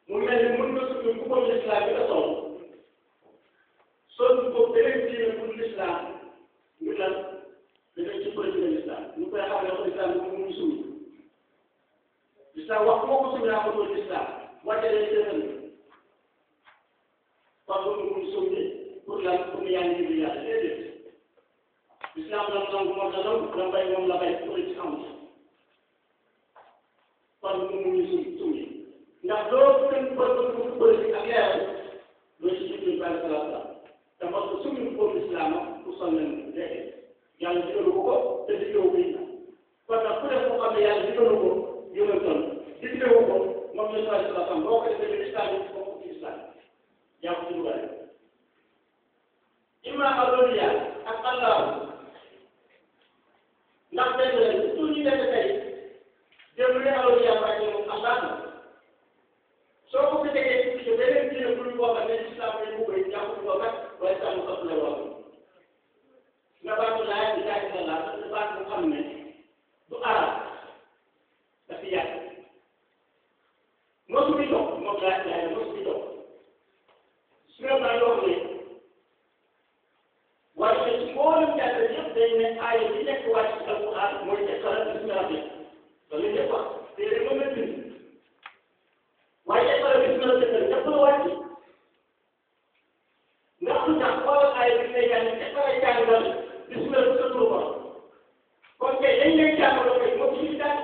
mu mel ni mën nga suñu ku ko lislaam bi nga sol sol ko beneen diine pour lislaam ñu lan danañ ci politique lislaam ñu koy xam ne ko lislaam bi mu muy suñu lislaam wax moo ko suñu naa ko doon lislaam wàcce leen seen kon loolu muy suñu pour lan pour ñu yaa ngi yàlla déedéet lislaam la nangu moom la nangu la bay moom la bay politique amul kon mu muy suñu suñu ndax doo gën ko bëgg politique ak leeral doo ci jublu bàyyi salaam salaam te parce que suñu ko islam ku sol nañ léegi yàlla digalu ko ko te digalu ko it kon nag ku def ko xam ne yàlla digalu ko yonentam digalu ko moom la sallallahu alayhi wa sallam boo ko defee islam yi boo ko ci islam yaa ko ci dugal imma awliya ak allah ndax benn la tout ñu nekk tey dem ne awliya ba ñu allah soo ko fi tegee ci beneen diine bu ñu bokk ne islam yi mu koy jàpp ko kat waaye sàmm ko la wax nga baatu laaj bi laaj la laaj te baat bu xam ne du arab dafa yàgg mosu bi dox moom laaj laaj mosu bi dox su nga baa yoo xam ne waaye ci mboolem jàngal yëpp dañ ne aaya bi nekk wàcc ci alquran mooy iqra bismi rabbik loolu ñëpp wax téere moom la bind waaye iqra bismi rabbik ñëpp la wàcc ndax lu tax xoolal aaya bi ngay jàng iqra jàngal bismi rabbik sa turu borom kon kay dañ lay jàngaloo kay moo ci jàng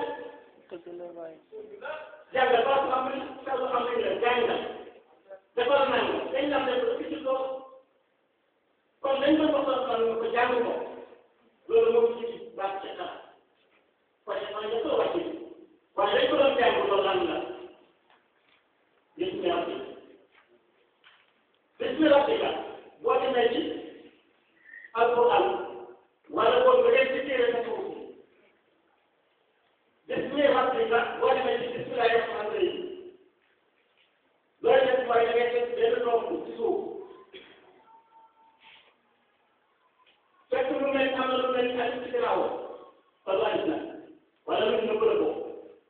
jàngal ba am nañ sa lu am nañ la jàngal defal naa la dañ la def ba ci ko kon dañ ko wax xam nga ko jàng ko loolu moo ci baax ci xar kon dafa ñëpp la wàcc waaye dañ ko doon jàng loolu lan la bismi rabbika bismi rabbika boo demee ci alquran wala boo nga dem ci téere sa suuf bismi rabbika boo demee ci bismillahi rahmani rahim loolu def mooy da ngay def benn tomb ci suuf fekk lu mel am na lu mel ni alif ci ginnaaw wala alif na wala lu ñu bëgg ko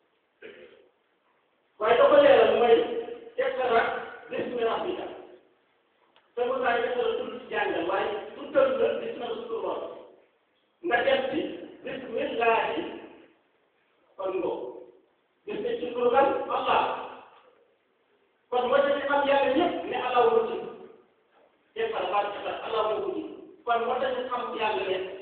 waaye da ko leeral mooy iqra bismi rabbika te mu saa yëkkër la tudd ci jàngal waaye tuddal la bismi rasulullah nga dem ci bismillahi kon ngo bismi ci turu kan Allah kon moo tax ñu xam yàlla ñëpp ne Allah wu ci iqra ba iqra Allah wu ci kon moo tax ñu xam yàlla ne